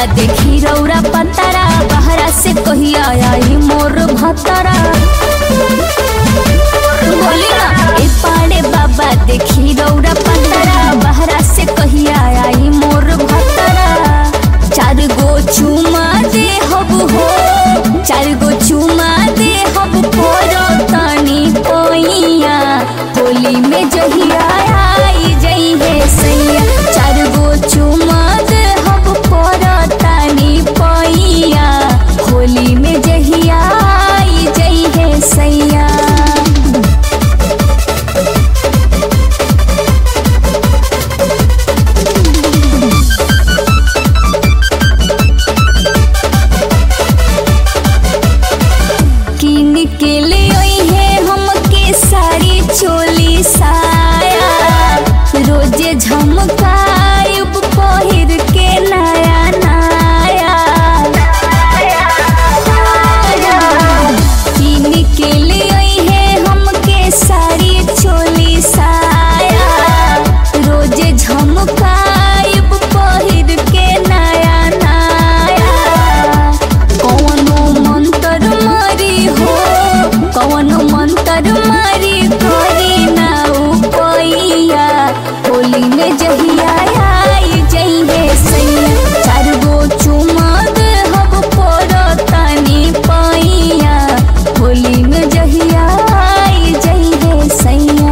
देखी रौरा पतारा बहरा से कहिया आई मोर भतरा बोली ना ए पाड़े बाबा देखी रौरा पतारा बहरा से कहिया आई मोर भतरा चार गो चुमा दे हब हो चार गो चुमा दे हब पोरो तनी पोइया होली में जहिया आई जई है सैया चार गो चुमा दे हब पोरो तनी पोइया होली में जहिया आई जई है सैया किन के ले आई है हमके साड़ी चोली साया रोजे झमकायब पहिर के नया नया किन के ले आई है हमके साड़ी चोली साया रोजे झमकायब पहिर के नया नया कौनो मंत्र मारी हो कौनो मंत्र मारी करी ना उपैया होली में जहिया आई जइहे सैया चार गो चुमा दे हब पर तनी पैया होली में जहिया आई जइहे सैया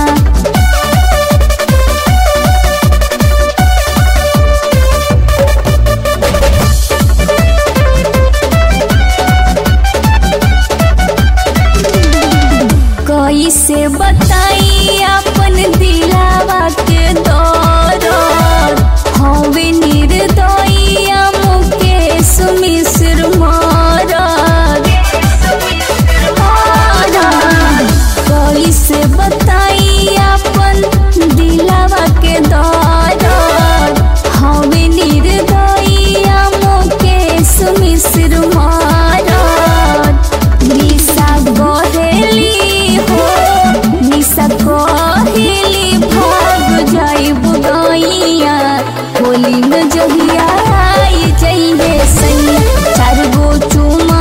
कैसे बताई अपन दिलावा के दौर हवे निर्दयिया मुकेश मिश्र मारद कैसे बताई अपन दिलावा के दौर हवे निर्दयिया मुकेश मिश्र मारद निशा गहेली हो निशा गहेली भाग जाइब गैया होली में जहिया आई जइहे सैया चार गो चुमा